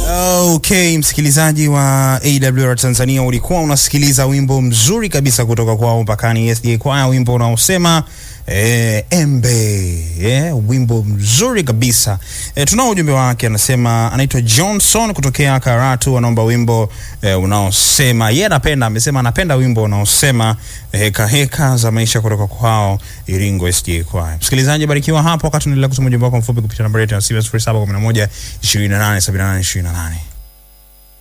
Okay, msikilizaji wa AWR Tanzania, ulikuwa unasikiliza wimbo mzuri kabisa kutoka kwao Mpakani SDA Choir, wimbo unaosema eh, embe eh, wimbo mzuri kabisa eh, tunao ujumbe wake, anasema anaitwa Johnson kutokea Karatu, anaomba wimbo eh, unaosema yeye anapenda, amesema anapenda wimbo unaosema heka heka za maisha kutoka kwao Iringo SDA Choir. Msikilizaji, barikiwa hapo wakati unaendelea kutuma ujumbe wako mfupi kupitia nambari yetu ya 0711 2878 28.